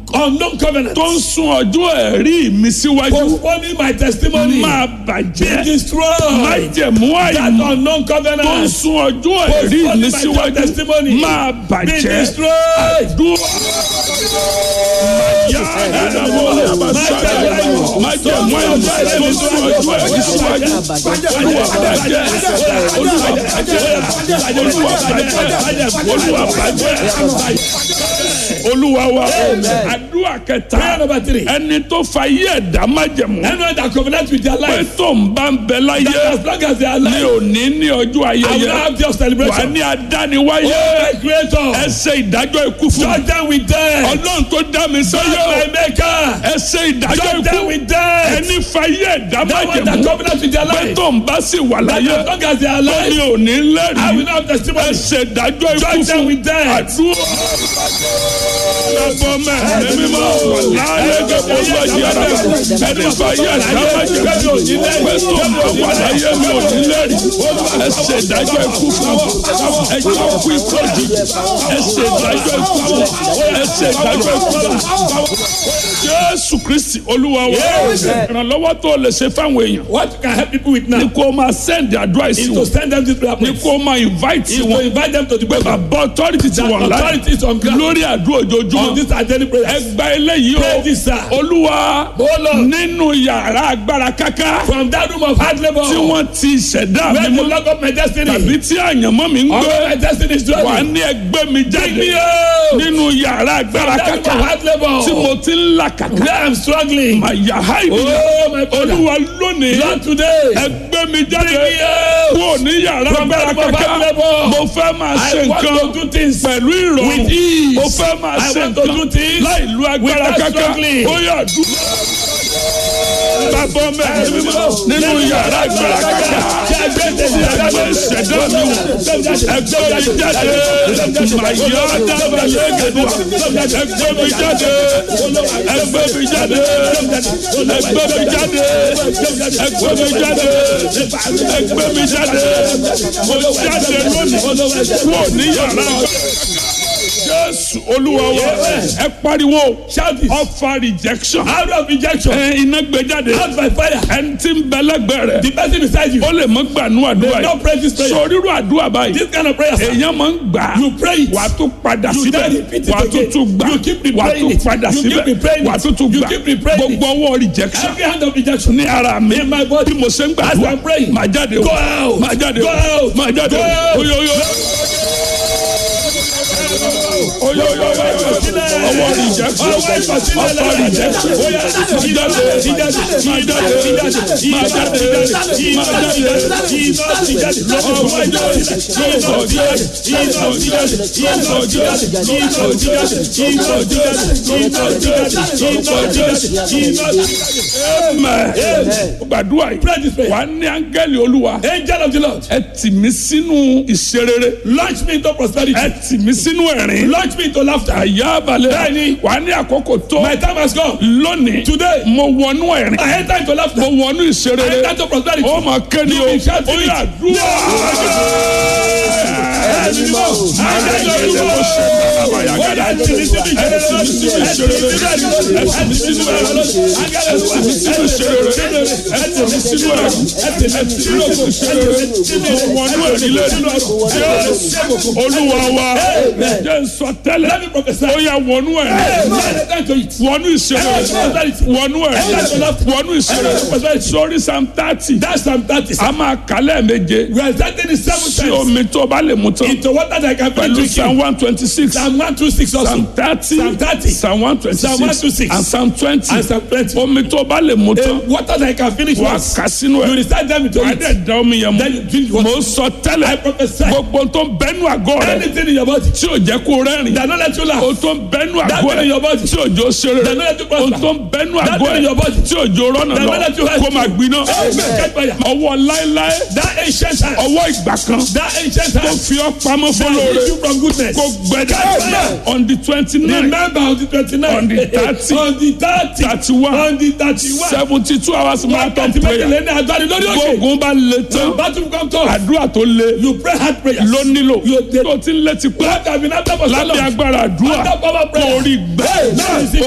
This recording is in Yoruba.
unknown covenant. tó ń sún ọjọ́ ẹ̀rí mi síwájú Postponing my testimony. máa Be bàjẹ́ destroyed. májẹ̀mú That àìmọ̀ unknown tó ń covenant. sún ọjọ́ ẹ̀rí mi síwájú testimony. máa Be bàjẹ́ destroyed. dúró. Màyá ẹ̀dàbọ̀ àbáṣáyà májẹ̀mú àìmọ̀ tó ń sún ọjọ́ ẹ̀rí síwájú olúwa bàjẹ́ olúwa bàjẹ́ olúwa bàjẹ́ olúwa bàjẹ́ olúwa wa àdúrà Prayer kẹta number three. ẹni tó fa yí ẹ̀dá májẹ̀mú Anyone that covenant with their pé life. tó ń bá ń bẹ láyé That as long as they are ní alive. òní ní ọjọ́ I will ayẹyẹ not have your wà celebration. ní adániwáyé Oh my creator. ẹ ṣe ìdájọ́ ikú fún mi Judge them with death. ọlọ́run tó dá mi Judge sáyé my maker. ẹ ṣe ìdájọ́ Judge them ikú with death. ẹni fa yí ẹ̀dá That one that májẹ̀mú covenant with their pé life. tó ń bá sì wà That láyé as long as they are ní alive. òní I will lẹ́rìí not have ẹ testimony. ṣe ìdájọ́ ikú Judge them fún with death. àdúrà lọ́bọ̀ mẹ́rin mímọ́ láyé gbogbo lọ́jì ara ẹni fa yí ẹ̀dá májẹ̀mú pé tó ń bá wà láyé mi ò ní lẹ́rìí ẹ ṣe ìdájọ́ ikú fún ẹ jẹ́ kú ikú òjijì ẹ ṣe ìdájọ́ ikú fún ẹ ṣe ìdájọ́ ikú fún jésù kristi olúwa wa ìrànlọ́wọ́ tó lè ṣe fáwọn èèyàn What you can help people with now ni kó o máa send advice is to wọn send them to prayer ni point. kó o máa invite Is to wọn invite them to the pé prayer. bàbá authority ti wọ̀ láì Authorities on ground. lórí àdúrà On ojoojúmọ́ this identity prayer. ẹgbà eléyìí Pray this, sir. o olúwa Oh Lord. nínú yàrá agbára káká From that room of hard labor. tí wọ́n ti ṣẹ̀dá Where mi the mọ́ lock of my destiny. tàbí tí àyànmọ́ mi ń All gbé my destiny is wà dwelling. ní ẹgbẹ́ mi jáde me out. nínú yàrá agbára That room káká of hard labor. tí mo ti ń là kàkà Where I'm struggling. àyà háìdì Oh my father. olúwa lónìí Lord today. ẹgbẹ́ mi jáde Bring me out. kúrò ní yàrá From agbára that room of káká hard labor. mo fẹ́ máa ṣe I want nǹkan to do things pẹ̀lú ìrọ̀rùn with ease. mo fẹ́ máa I ṣe want to do nǹkan things láì lu agbára without káká struggling. ó yà dúró. bàbá mẹ́rin nínú yàrá agbára káká ẹgbẹ́ ìṣẹ̀dá mi wò ẹgbẹ́ mi jáde màyà dábàá lẹ́gẹ̀dẹ̀ ẹgbẹ́ mi jáde ẹgbẹ́ mi jáde ẹgbẹ́ mi jáde ẹgbẹ́ mi jáde ẹgbẹ́ mi jáde mo jáde lónìí kúrò ní yàrá jésù olúwa wa ẹ pariwo Shout this. ọfà rejection Out of rejection. ẹ iná gbé jáde Out by fire. ẹni tí ń bẹ lẹ́gbẹ̀ẹ́ rẹ̀ The person beside you. ó lè mọ gbànú àdúrà They don't pray this prayer. sọ rírú àdúrà báyìí This kind of prayer. sir. èèyàn máa ń gbà á You pray it. wà á tún padà You síbẹ̀ then repeat it wà á tún again. tún gbà You keep wà á replaying tún it. padà You keep síbẹ̀ replaying wà á it. tún tún You gbà keep replaying it. gbogbo ọwọ́ rejection Every hand of rejection. ní ara mi In my body. bí mo ṣe ń As gbàdúrà I'm praying. máa jáde o Go out. máa jáde o Go out. máa jáde Go o out. oyoyo oyoyo ọwọ́ rejection ọwọ́ rejection máa jáde máa jáde máa jáde máa jáde máa jáde gbàdúrà yìí wà á ní áńgẹ́lì olúwa Angel of the Lord. ẹ tì mí sínú ìṣerere Launch me into prosperity. ẹ tì mí sínú ẹ̀rín Launch me into laughter. àyà balẹ̀ Bẹ́ẹ̀ni. wà á ní àkókò tó My time has come. lónìí Today. mo wọnú ẹ̀rín I enter into laughter. mo wọnú I ìṣerere enter into prosperity. ó máa kéde o You will shout ó it. yà dúró. olúwa wa jẹ́ nsọ tẹ́lẹ̀ Let me prophesy. ó yà wọnú ẹ̀ wọnú ìṣeré wọnú ẹ̀ wọnú ìṣeré sórí sam thirty That's Psalm 30. a máa kálẹ̀ méje We are starting in seven sí times. omi tó bá lè mú tán Into water that I can pẹ̀lú finish psalm drinking. one twenty six Psalm 126 also. psalm thirty Psalm 30. psalm one twenty Psalm six 126. and psalm twenty And Psalm 20. omi tó bá lè mú tán Uh, water that I can finish wà á once. kà sínú You ẹ̀ recite them into wà á it. dẹ̀ da omi yẹn Then you drink mú water. mo sọ I tẹ́lẹ̀ prophesy. gbogbo tó ń bẹ́nu àgọ́ rẹ̀ Anything in your body tí ò jẹ́ kó rẹ́rìn that not let you laugh. o tó ń bẹ́nu That àgọ́ thing in your rẹ̀ body. tí òjò ṣeré That not let you o prosper. tó ń bẹ́nu That àgọ́ thing in your rẹ̀ body. tí òjò rọ́nà That not let you lọ hide. kó máa gbiná Amen. Catch fire. ọwọ́ láéláé That ancient hand. ọwọ́ ìgbà kan That ancient tó hand. fi ọ́ pamọ́ That fọlọ́ọ̀rẹ́ leads you from goodness. kó gbẹdẹ Amen. on the twenty nine Remember on the 29th. On the 30. On the 30. thirty one On the 31. seventy two hours marathon Wákàtí prayer méjìlél ní àgbáyé lórí òkè. gbógun bá le tán Battle come tough. àdúrà tó le You pray hard prayers. ló nílò You dey- tó ti ń létí pé What have been after for so lábẹ́ long? agbára àdúrà After power prayer. kò rí gbẹ́ Now you see